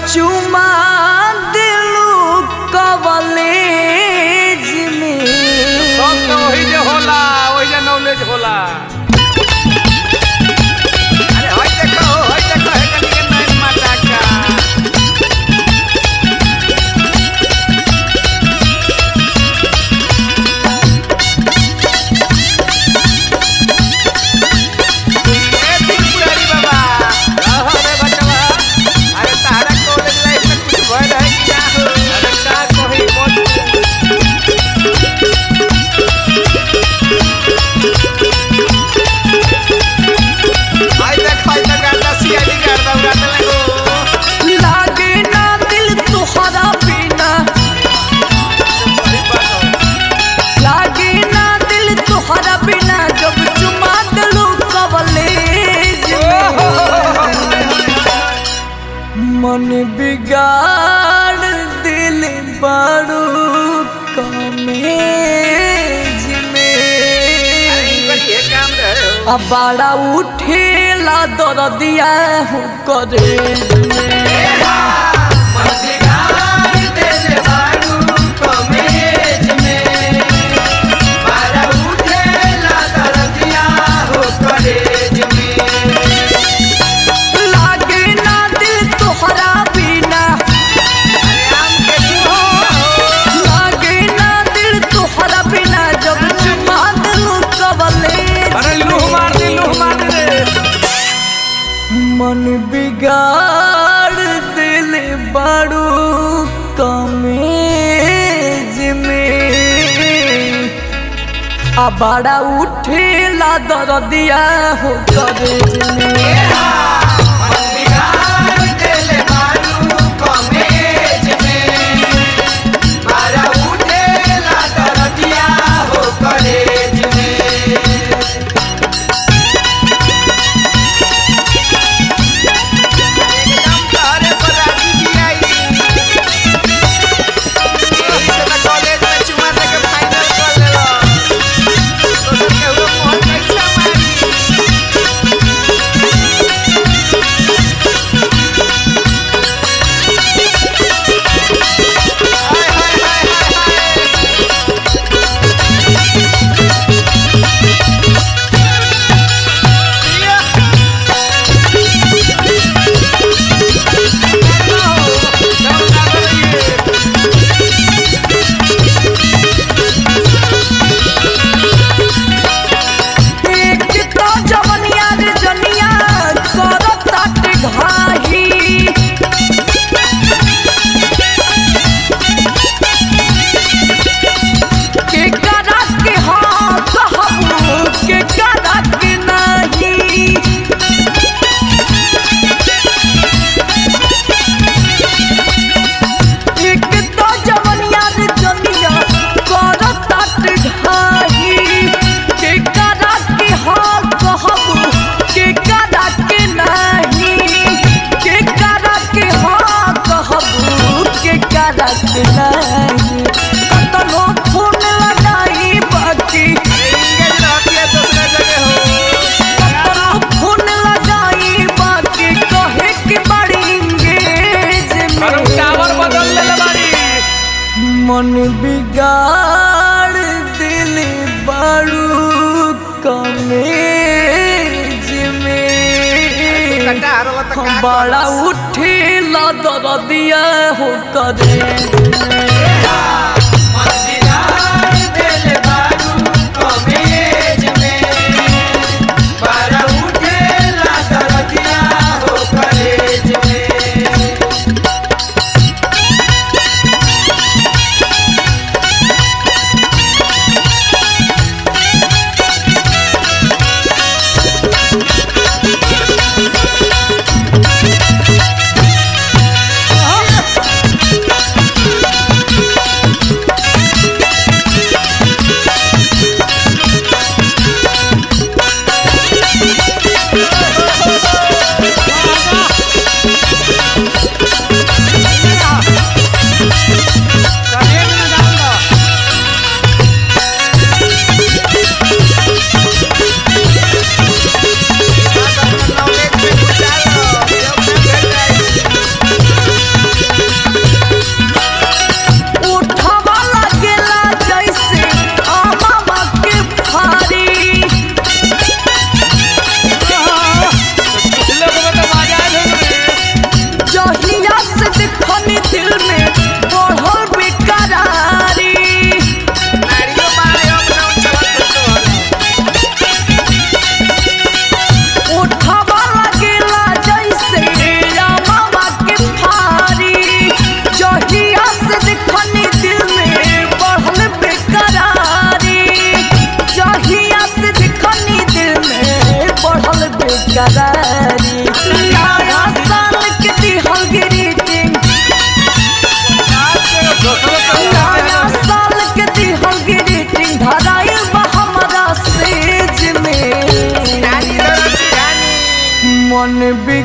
चुमा दिलू कवलेज में सब तो वही जे होला वही जे नॉलेज होला अरे होय देखो होय देखो है कनी के नैन माता का ए त्रिपुरारी बाबा रहो रे बचवा अरे तारा कॉलेज लाइफ में कुछ भय रहे क्या हो अरे का कही मत आई देख आई देख गाता सीआईडी करता उड़ाने लगो लागे ना दिल तुहरा बिना सही बात हो लागे ना दिल तुहरा बिना जब चुमा दिलू कवलेज में मन बिगाड़ दिल बारू कमेज में ये काम रहे हो अब बड़ा उठेला दरदिया हो करे लागे ना दिल तोहरा बिना लागे ना दिल तोहरा बिना जब चुमा दिल कबले अरे लूह मार दे लूह मार दे मन बिगाड़ दिल बड़ू कमेज में आ बड़ा उठेला दरदिया हो करेज में एकदम तारे पर राजी भी आई इतना कॉलेज में चुमा दे के फाइनल कर लेला तो सब के हुआ मोहन कैसा मारी हाय हाय हाय हाय हाय एक तो जवनिया रे जनिया करत ताटे घाही के करा के हाँ कहबू के करा के नहीं एक तो जवनिया रे जनिया करत ताटे घाही के करा के हाँ कहबू के करा के नहीं के करा के हाँ कहबू के करा के नहीं कतनो फोन लगाई बाकी कतनो फोन लगाई बाकी कहे के बड़ी इंगेज में मन बिगाड़ दिल बड़ू कमेज में बड़ा उठेला दरदिया हो करे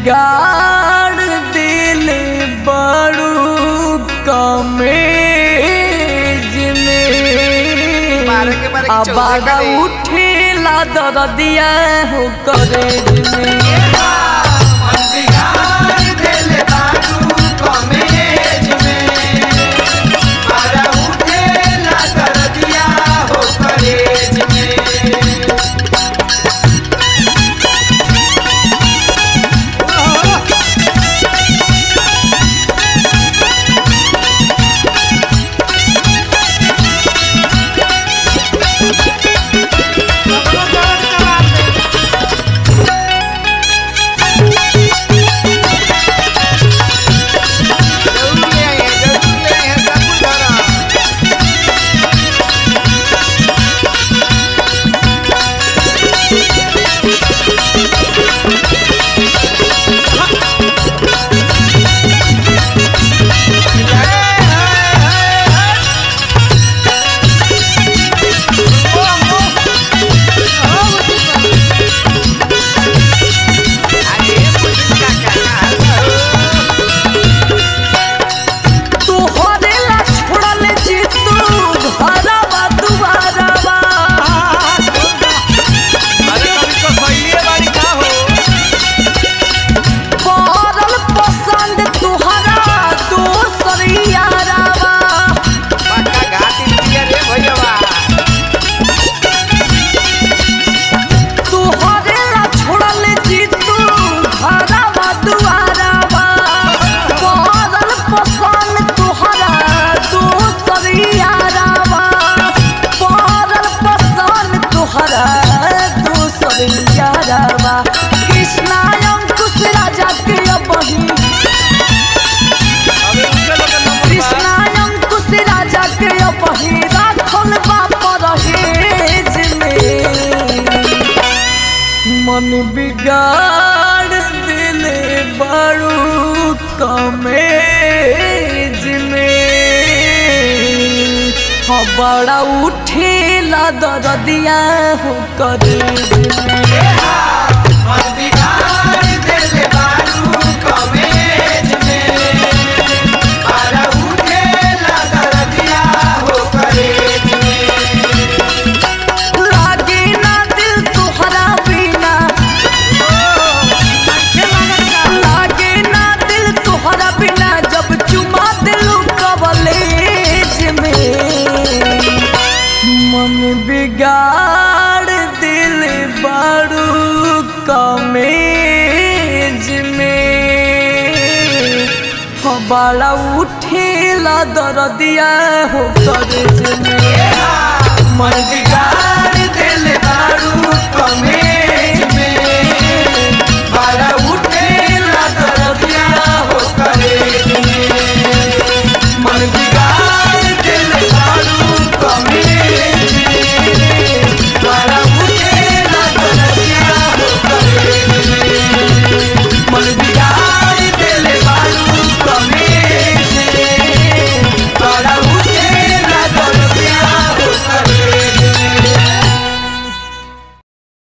बिगाड़ दिल बड़ू कमेज में मारे के मारे के चौदह आबादा करे। उठेला दरदिया हो करेज में जरूर ले आइए, जरूर ले आइए, सब कुछ धरा। तोहरे ला छोड़ल जी तू घरवा दुआरवा पड़ल पसंद तुहरा दोसर यारवा तोहरे ला छोड़ल जी तू घरवा दुआरवा पड़ल पसंद तुहरा दोसर यारवा पड़ल पसंद तुहरा दोसर यारवा कृष्णा अंकुश राजा के बही कृष्णा अंकुश राजा के बही राखल बाप रहेज में मन बिगाड़ दिल बड़ू कमेज में हाँ बड़ा उठेला दरदिया हो करेज में लागे ना दिल तुहरा बिना लागे ना दिल तुहरा बिना जब चुमा दिल कवलेज में मन बिगाड़ दिल बड़ू कमेज में हाँ बड़ा उठेला दरदिया हो करेज में मन बिगाड़